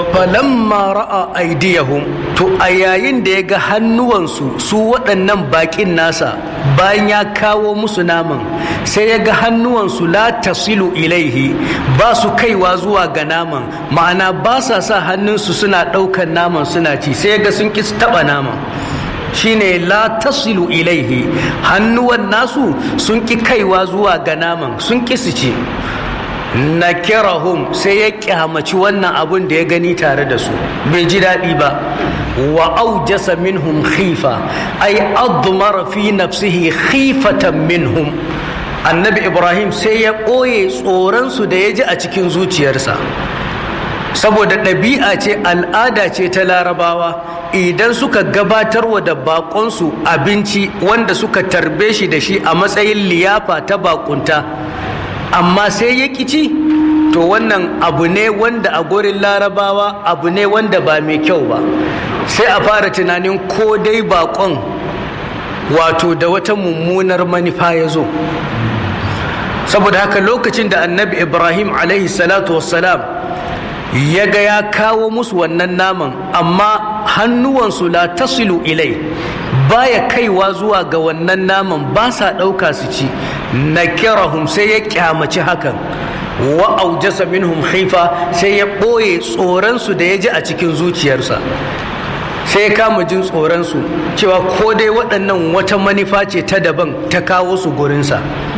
falamma ra'a aidiyahum to a yayin da ya ga hannuwansu su waɗannan baƙin nasa bayan ya kawo musu naman sai ya ga hannuwansu la tasilu ilaihi ba su kaiwa zuwa ga naman ma'ana ba sa sa hannunsu suna ɗaukan naman suna ci sai ya ga sun ƙi taɓa naman shine la tasilu ilaihi hannuwan nasu sun ƙi kaiwa zuwa ga naman sun ƙi su ci nakirahum sai ya kyamaci wannan abun da ya gani tare da su bai ji daɗi ba wa aujasa minhum khifa ay admara fi nafsihi khifatan minhum annabi ibrahim sai ya ɓoye tsoronsu da ya ji a cikin zuciyarsa saboda ɗabi'a ce al'ada ce ta larabawa idan suka gabatarwa da baƙonsu abinci wanda suka tarbe shi da shi a matsayin liyafa ta bakunta amma sai ya ci to wannan abu ne wanda a gurin larabawa abu ne wanda ba mai kyau ba sai a fara tunanin ko dai bakon wato da wata mummunar manufa ya zo saboda haka lokacin da annabi ibrahim alaihi salatu wassalam ya ga ya kawo musu wannan naman amma hannuwansu la tasilu ilai baya kaiwa zuwa ga wannan naman ba sa ɗauka su ci na kirahum sai ya kyamaci hakan wa aujasa minhum khifa sai ya ɓoye tsoronsu da ya ji a cikin zuciyarsa sai ya kama jin tsoronsu cewa ko dai waɗannan wata manufa ce ta daban ta kawo su gurinsa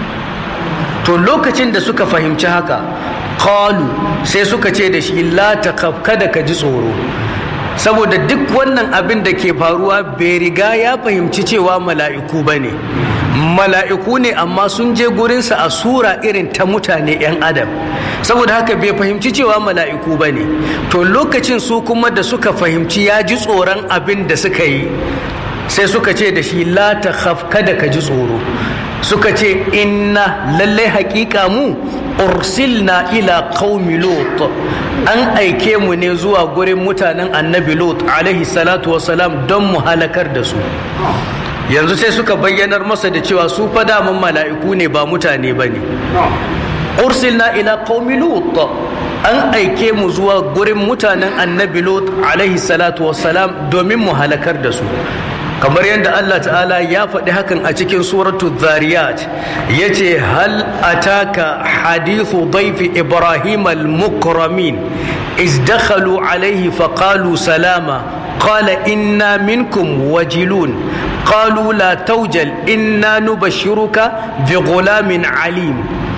to lokacin da suka fahimci haka qalu sai suka ce da shi la taqaf kada ka ji tsoro saboda duk wannan abin da ke faruwa bai riga ya fahimci cewa mala'iku ba ne mala'iku ne amma sun je gurinsa a sura irin ta mutane 'yan adam saboda haka bai fahimci cewa mala'iku ba ne to lokacin su kuma da suka fahimci ya ji tsoron abin da suka yi sai suka ce da shi la ta kada ka ji tsoro suka ce inna lallai hakika mu ursilna ila qaumi lut an aike mu ne zuwa gurin mutanen annabi lut alaihi salatu wasalam don mu halakar da su yanzu sai suka bayyanar masa da cewa su fa daman mala'iku ne ba mutane ba ne ursilna ila qaumi lut an aike mu zuwa gurin mutanen annabi lut alaihi salatu wasalam domin mu halakar da su kamar yadda Allah ta'ala ya faɗi hakan a cikin suratu zariyat ya ce hal ataka hadithu daifi ibrahim al-mukramin iz dakhalu alaihi faqalu salama qala inna minkum wajilun qalu la tawjal inna nubashshiruka bi ghulamin alim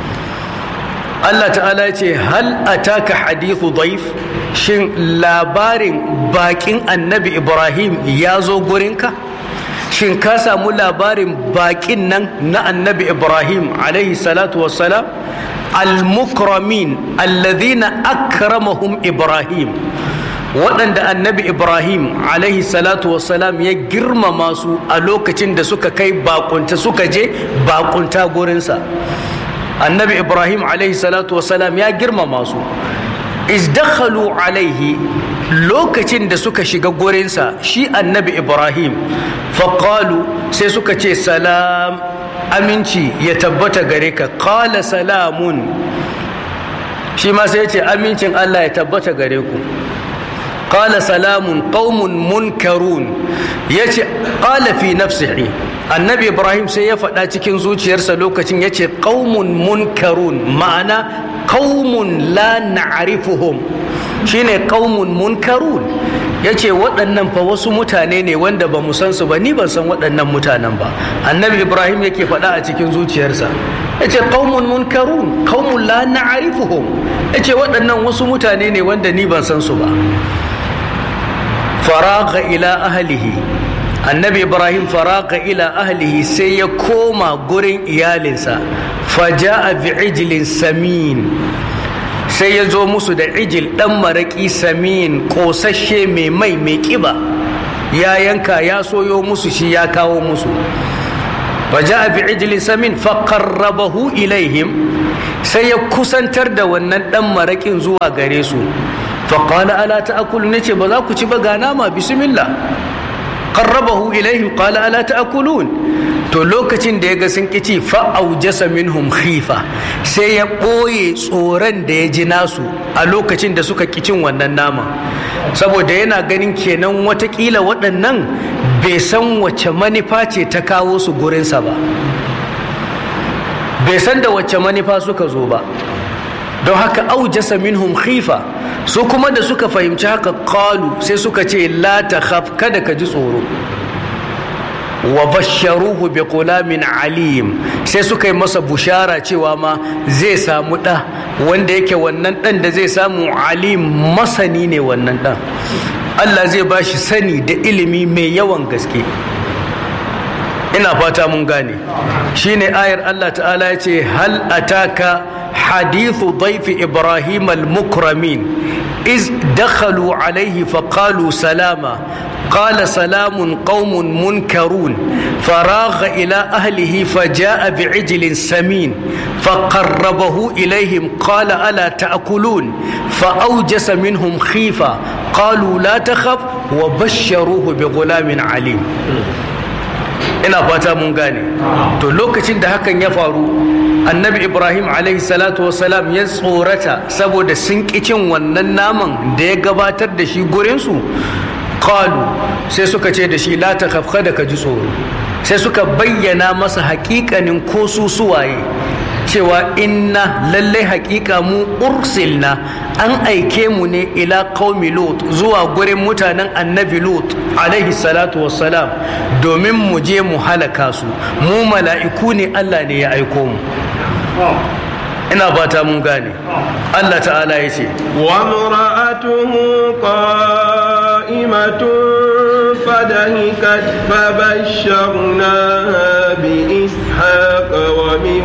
Allah ta'ala ce hal ataka hadithu daif shin labarin bakin annabi ibrahim ya zo gurinka shin ka samu labarin bakin nan na annabi ibrahim alaihi salatu wassalam al-mukramin alladhina akramahum ibrahim waɗanda annabi ibrahim alaihi salatu wassalam ya girmama su a lokacin da suka kai bakunta suka je bakunta gurinsa annabi ibrahim alaihi salatu wassalam ya girmama su izdakhalu alaihi lokacin da suka shiga gurinsa shi annabi ibrahim faƙalu sai suka ce salam aminci ya tabbata gare ka ƙala salamun shi ma sai ya ce amincin allah ya tabbata gare ku ƙala salamun ƙaumun munkarun ya ce ƙala fi nafsihi annabi ibrahim sai ya faɗa cikin zuciyarsa lokacin ya ce ƙaumun munkarun ma'ana ƙaumun la na'rifuhum shine ƙaumun munkarun ya ce waɗannan fa wasu mutane ne wanda ba mu san su ba ni ban san waɗannan mutanen ba annabi ibrahim yake faɗa a cikin zuciyarsa ya ce ƙaumun munkarun ƙaumun la na'rifuhum ya ce waɗannan wasu mutane ne wanda ni ban san su ba faraga ila ahlihi annabi ibrahim faraga ila ahlihi sai ya koma gurin iyalinsa faja'a bi ijlin samin sai ya zo musu da ijil dan maraki samin kosashe mai mai mai kiba ya yanka ya soyo musu shi ya kawo musu faja'a bi ijlin samin faqarrabahu ilaihim sai ya kusantar da wannan dan marakin zuwa gare su faƙala ala ta'akulu ne ce ba za ku ci ba ga nama bismillah qarrabahu ilaihim qala ala ta'kulun to lokacin da ya ga sun kici fa aujasa minhum khifa sai ya ɓoye tsoron da ya ji nasu a lokacin da suka kicin wannan nama saboda yana ganin kenan watakila waɗannan bai san wace manufa ce ta kawo su gurinsa ba bai san da wace manufa suka zo ba don haka aujasa minhum khifa su kuma da suka fahimci haka qalu sai suka ce la takhaf kada ka ji tsoro wa basharuhu bi qulamin alim sai suka yi masa bushara cewa ma zai samu ɗa wanda yake wannan ɗan da zai samu alim masani ne wannan ɗan Allah zai ba shi sani da ilimi mai yawan gaske ina fata mun gane shine ayar Allah ta'ala ya ce hal ataka hadithu daifi ibrahim al-mukramin iz dakhalu alaihi faqalu salama قال سلام قوم منكرون فراغ إلى أهله فجاء بعجل سمين فقربه إليهم قال ألا تأكلون فأوجس منهم خيفة قالوا لا تخف وبشروه بغلام عليم ina fata mun gane to lokacin da hakan ya faru annabi ibrahim alaihi salatu wasalam ya tsorata saboda sun ƙi cin wannan naman da ya gabatar da shi gurinsu qalu sai suka ce da shi la takhaf kada ka ji tsoro sai suka bayyana masa hakikanin ko su suwaye cewa inna lallai hakika mu ursilna an aike mu ne ila qaumi lut zuwa gurin mutanen annabi lut alaihi salatu wassalam domin mu je mu halaka su mu mala'iku ne Allah ne ya aiko mu ina fata mun gane Allah ta'ala ya ce wa mura'atuhu qa'imatun فدهكت فبشرناها بإسحاق ومن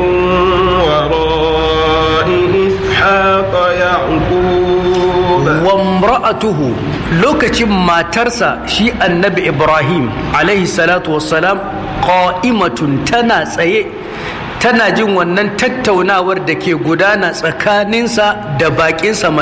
وراء إسحاق يعقوب وامرأته لوكتي ما ترسى شي النبي إبراهيم عليه الصلاة والسلام قائمة تنا سيه tana jin wannan tattaunawar da ke gudana tsakaninsa da bakinsa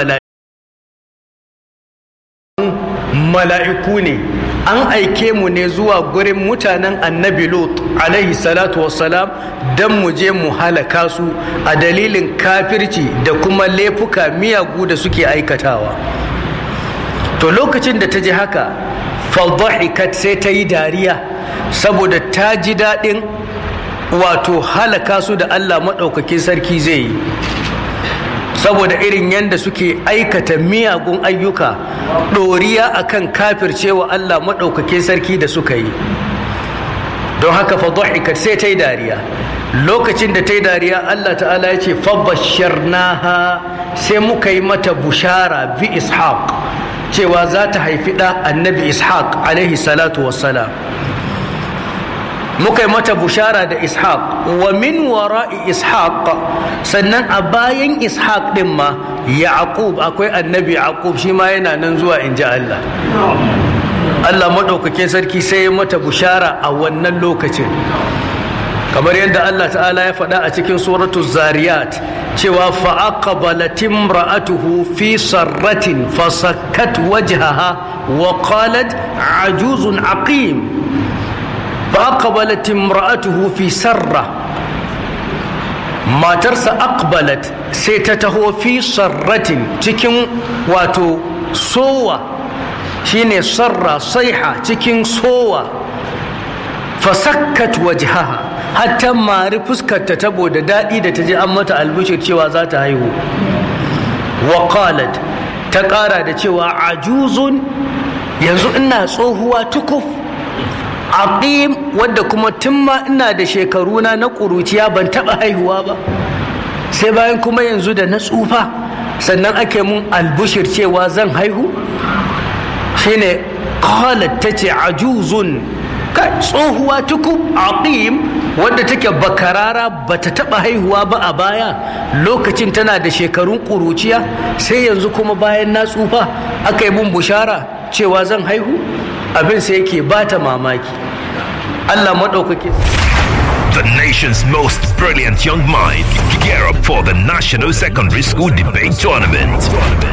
mala'iku ne an aike mu ne zuwa gurin mutanen annabi lot alaihi salatu wassalam don mu je mu halaka su a dalilin kafirci da kuma laifuka miyagu da suke aikatawa to lokacin da ta ji haka fadhahikat sai ta yi dariya saboda ta ji daɗin wato halaka su da allah maɗaukakin sarki zai yi saboda irin yadda suke aikata miyagun ayyuka ɗoriya akan kafircewa Allah maɗaukakin sarki da suka yi don haka fadhahikat sai ta yi dariya lokacin da ta yi dariya Allah ta'ala ya ce fabasharnaha sai muka yi mata bushara bi ishaq cewa za ta haifi ɗa annabi ishaq alaihi salatu wassalam muka yi mata bushara da ishaq wa min wara'i ishaq sannan a bayan ishaq din ma yaqub akwai annabi yaqub shi ma yana nan zuwa in ji Allah Allah maɗaukakin sarki sai ya mata bushara a wannan lokacin kamar yadda Allah ta'ala ya faɗa a cikin suratul zariyat cewa fa'aqbalat imra'atuhu fi sarratin fasakkat wajhaha wa qalat ajuzun aqim فأقبلت امرأته في سرة ما ترسى أقبلت سيتته في سرة تكن واتو سوى شيني سرة صيحة تكن سوى فسكت وجهها حتى ما رفسكت تتبو دائي تجي أمة البشر شوى ذات هايو وقالت تقارى شوى عجوز ينزو إنها صوهوا تكف aqim wadda kuma tun ma ina da shekaruna na ƙuruciya ban taɓa haihuwa ba sai bayan kuma yanzu da na tsufa sannan ake mun albushir cewa zan haihu shine qalat tace ajuzun kai tsohuwa tukub aqim wadda take bakarara bata taɓa haihuwa ba a baya lokacin tana da shekarun ƙuruciya sai yanzu kuma bayan na tsufa aka yi mun bushara cewa zan haihu abin sai yake bata mamaki Allah maɗaukaki The nation's most brilliant young minds gear up for the National Secondary School Debate Tournament.